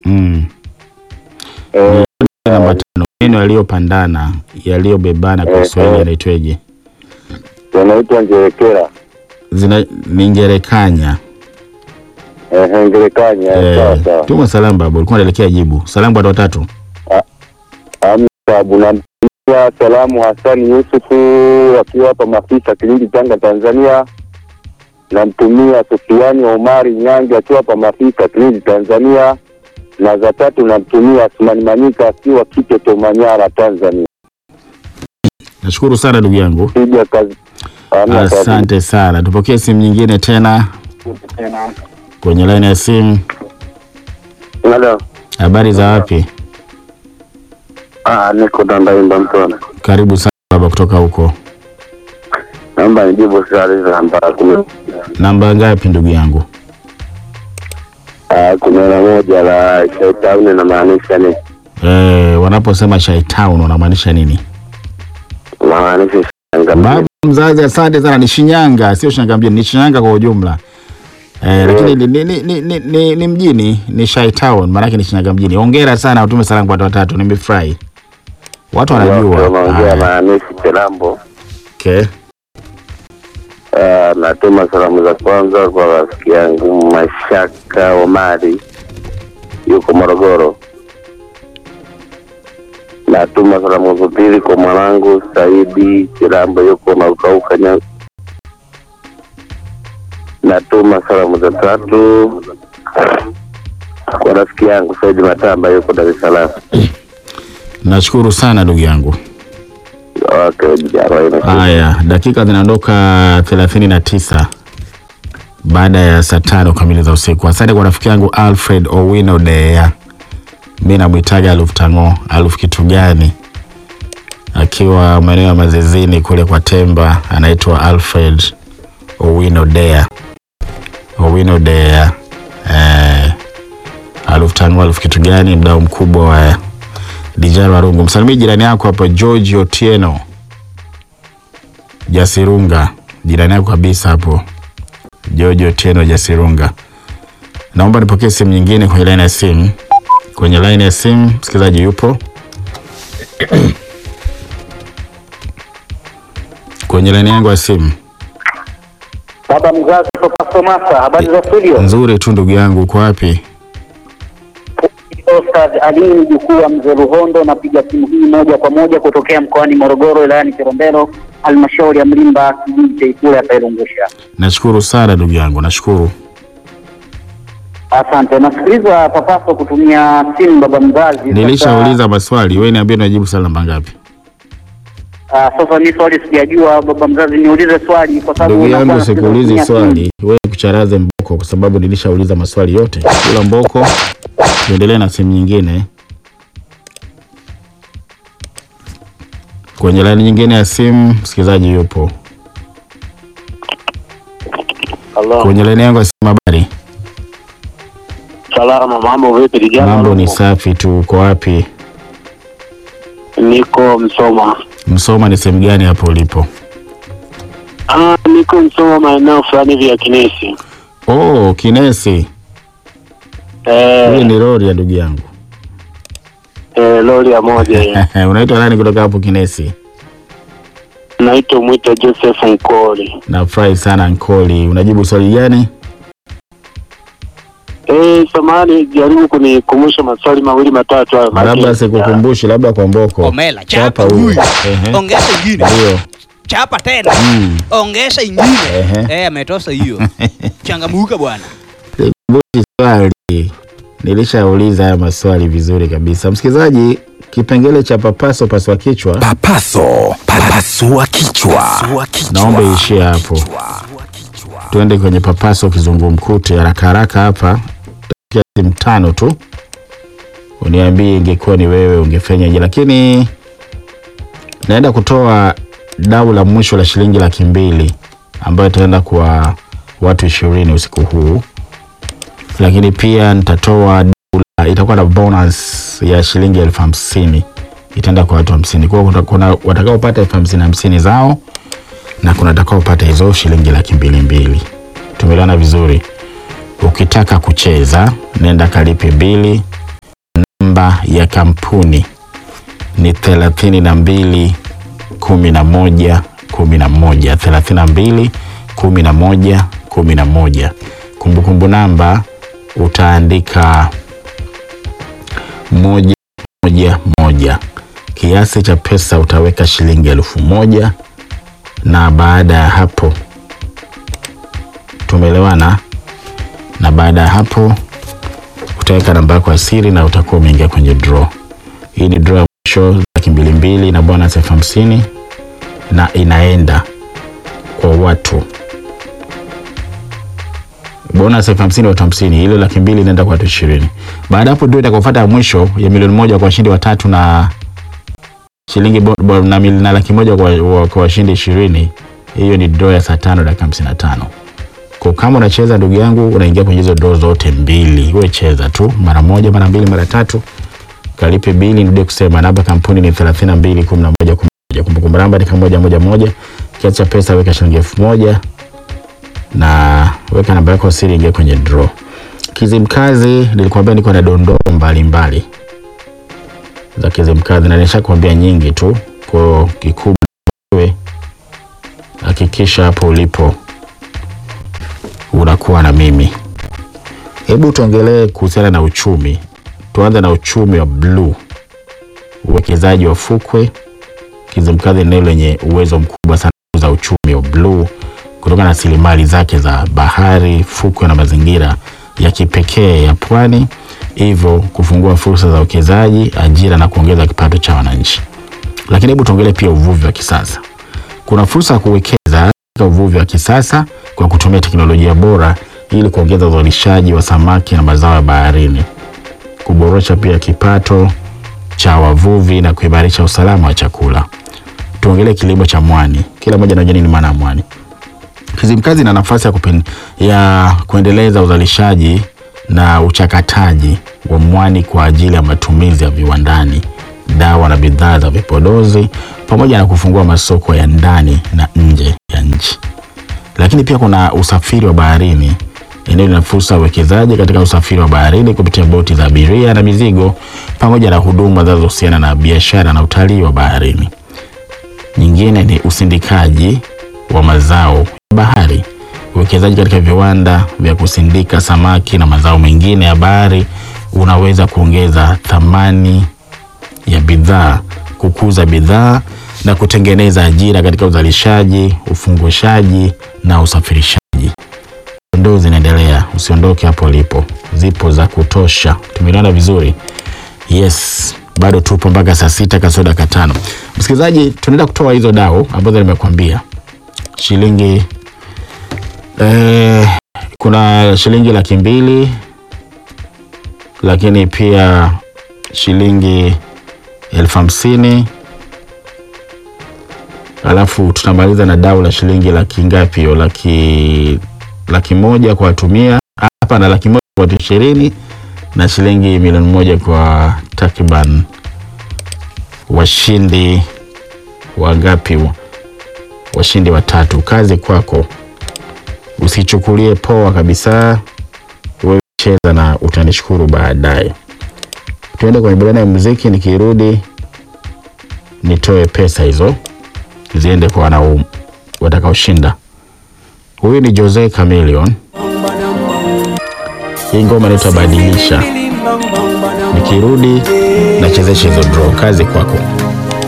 Mm. Eh, Namba tano, maneno yaliyopandana yaliyobebana kwa Eh, Kiswahili eh. yanaitweje? yanaitwa ngerekera. Zina ni ngerekanya. Eh, ngerekanya. Sawa Eh, sawa. tuma salamu babu, ulikuwa unaelekea jibu. Salamu kwa watu watatu. Hamna tabu. Namtumia salamu Hasani Yusufu akiwa hapa Mafisa, Kilindi, Tanga, Tanzania. Namtumia Sufiani Omari Nyange akiwa hapa Mafisa, Kilindi, Tanzania. Na za tatu namtumia Asmani Manyika akiwa Kiteto, Manyara, Tanzania. Nashukuru sana ndugu yangu. Piga kazi. Hamna tabu. Asante sana. Tupokee simu nyingine tena kwenye laini ya simu. Halo. Habari za wapi? Ah, niko Dandaimba Mtona. Karibu sana baba kutoka huko. Naomba nijibu swali za namba kumi. Namba ngapi ndugu yangu? Ah, kumi na moja la Shaitauni inamaanisha nini? Eh, wanaposema Shy Town wanamaanisha nini? Inamaanisha shanga Baba mzazi, asante sana. Ni Shinyanga, sio Shinyanga mjini, ni Shinyanga kwa ujumla. Eh, lakini ni, ni, ni, ni, ni, ni, ni mjini ni Shy Town, maanake ni Shinyanga mjini. Hongera sana, utume salamu kwa watu watatu, nimefurahi. Watu wanajua. Unaongea Haya, maandishi Kilambo. Okay. Ah, natuma salamu za kwanza kwa rafiki yangu Mashaka Omari yuko Morogoro. Natuma salamu za pili kwa mwanangu Saidi Kilambo yuko Naukauka nya Natuma salamu za tatu kwa rafiki yangu Saidi Matamba yuko Dar es Salaam. Nashukuru sana ndugu yangu. Okay, arobaini. Haya, dakika zinaondoka thelathini na tisa baada ya saa tano kamili za usiku. Asante kwa rafiki yangu Alfred Owino Dea, mi namwitaga Aluf Tango, Aluf kitu gani, akiwa maeneo ya Mazizini kule kwa Temba, anaitwa Alfred Owino Dea, Owino Dea eh, Aluf Tango, Aluf kitu gani, mdau mkubwa wa Dijaro Warungu. Msalimie jirani yako hapo George Otieno Jasirunga, jirani yako kabisa hapo George Otieno Jasirunga. Naomba nipokee simu nyingine kwenye laini ya simu. Kwenye laini ya simu msikilizaji yupo kwenye laini yangu ya simu. Baba mzazi Papa Somasa, habari za studio? Nzuri tu ndugu yangu, uko wapi? Ostad Ali mjukuu wa mzee Ruhondo, napiga simu hii moja kwa moja kutokea mkoani Morogoro, wilayani Kilombero, halmashauri ya Mlimba, kijiji cha Ikulu hapa Ilungusha. Nashukuru sana ndugu yangu, nashukuru. Asante. Nasikiliza Papaso kutumia simu baba mzazi. Nilishauliza maswali, wewe niambie unajibu swali namba ngapi? Sasa, sasa mimi swali sijajua baba mzazi, niulize swali kwa sababu Ndugu yangu, unakuwa sikuulizi unatumia simu. swali, wewe kucharaze mboko, kwa sababu nilishauliza maswali yote. Kula mboko, tuendelee na simu nyingine. Kwenye laini nyingine ya simu, msikilizaji yupo Halo. kwenye laini yangu ya simu. Habari, Salama, mambo vipi vijana? mambo ni safi tu. Uko wapi? Niko Msoma. Msoma ni sehemu gani hapo ulipo? Ah, niko Msoma maeneo fulani hivi ya Kinesi. Oh, Kinesi. Hii Eh, ni lori ya ndugu yangu. eh, lori ya moja hiyo. Unaitwa nani kutoka hapo Kinesi? Naitwa mwita Joseph Nkoli. Nafurahi sana Nkoli. Unajibu swali gani? Eh, samahani, jaribu kunikumbusha maswali mawili matatu hayo. maana- Labda sikukumbushi, labda kwa mboko. Omela, Chapa chapa huyo. huyu. Ehe. Ongeza ingine. Ndio. Chapa tena. Mm. Ongeza ingine. Ehe. Eh, ametosa hiyo. Changamuka bwana. Sikukumbushi swali. Nilishauliza haya maswali vizuri kabisa. Msikilizaji, kipengele cha papaso paswa kichwa Papaso, papasua kichwa. naomba iishie hapo. Tuende kwenye papaso kizungumkuti haraka haraka hapa. Takia simu tano tu, uniambie ingekuwa ni wewe ungefanyaje, lakini naenda kutoa dau la mwisho la shilingi laki mbili ambayo itaenda kwa watu ishirini usiku huu, lakini pia nitatoa dau la- itakuwa na bonus ya shilingi elfu hamsini itaenda kwa watu hamsini. Kwa hiyo kuna- kuna watakaopata elfu hamsini hamsini zao na kuna watakaopata hizo shilingi laki mbili mbili. Tumeelewana vizuri? Ukitaka kucheza nenda kalipe bili namba ya kampuni ni thelathini na mbili kumi na moja kumi na moja thelathini na mbili kumi na moja kumi na moja kumbukumbu namba utaandika moja moja moja kiasi cha pesa utaweka shilingi elfu moja na baada ya hapo tumeelewana na baada ya hapo utaweka namba yako ya siri na utakuwa umeingia kwenye draw hii ni draw ya mwisho laki mbili mbili na bonus elfu hamsini na inaenda kwa watu bonus elfu hamsini watu hamsini ile laki mbili inaenda kwa watu ishirini baada ya hapo ndio itakaofuata ya mwisho ya milioni moja kwa washindi watatu na shilingi bo, bo, na, mil- na laki moja kwa, wa- kwa washindi ishirini hiyo ni draw ya saa tano dakika hamsini na tano kwa kama unacheza ndugu yangu unaingia kwenye hizo draw zote mbili wewe cheza tu mara moja mara mbili mara tatu kalipe bili nirudie kusema namba kampuni ni 32 11 11 kumbukumbu namba ni kama moja moja moja kiasi cha pesa weka shilingi elfu moja na weka namba yako ya siri ingia kwenye draw kizimkazi nilikwambia niko na dondoo mbalimbali za kizimkazi na nishakwambia nyingi tu kwa kikubwa wewe hakikisha hapo ulipo unakuwa na mimi hebu tuongelee kuhusiana na uchumi tuanze na uchumi wa bluu uwekezaji wa fukwe kizimkazi eneo lenye uwezo mkubwa sana za uchumi wa bluu kutokana na rasilimali zake za bahari fukwe na mazingira ya kipekee ya pwani hivyo kufungua fursa za uwekezaji ajira na kuongeza kipato cha wananchi lakini hebu tuongelee pia uvuvi wa kisasa kuna fursa ya kuwekeza katika uvuvi wa kisasa kwa kutumia teknolojia bora ili kuongeza uzalishaji wa samaki na mazao ya baharini kuboresha pia kipato cha wavuvi na kuimarisha usalama wa chakula. Tuongelee kilimo cha mwani. Kila mmoja anajua nini maana ya mwani. Kizimkazi ina nafasi ya, kupen, ya kuendeleza uzalishaji na uchakataji wa mwani kwa ajili ya matumizi ya viwandani, dawa na bidhaa za vipodozi, pamoja na kufungua masoko ya ndani na nje ya nchi. Lakini pia kuna usafiri wa baharini. Eneo lina fursa ya uwekezaji katika usafiri wa baharini kupitia boti za abiria na mizigo pamoja na huduma zinazohusiana na biashara na utalii wa baharini. Nyingine ni usindikaji wa mazao ya bahari. Uwekezaji katika viwanda vya kusindika samaki na mazao mengine ya bahari unaweza kuongeza thamani ya bidhaa, kukuza bidhaa na kutengeneza ajira katika uzalishaji, ufungushaji na usafirishaji. Dondoo zinaendelea, usiondoke hapo ulipo, zipo za kutosha. Tumeelewana vizuri? Yes, bado tupo mpaka saa sita kasoro dakika tano. Msikilizaji, tunaenda kutoa hizo dau ambazo nimekuambia shilingi eh, kuna shilingi laki mbili lakini pia shilingi elfu hamsini alafu tutamaliza na dau la shilingi laki ngapi hiyo laki laki moja kwa watumia hapa na laki moja kwa watu ishirini na shilingi milioni moja kwa takriban washindi wangapi washindi watatu kazi kwako usichukulie poa kabisa wewe cheza na utanishukuru baadaye tuende kwenye burudani ya muziki nikirudi nitoe pesa hizo ziende kwa wanau watakaoshinda huyu ni jose camilion hii ngoma inaitwa badilisha nikirudi nachezesha hizo draw kazi kwako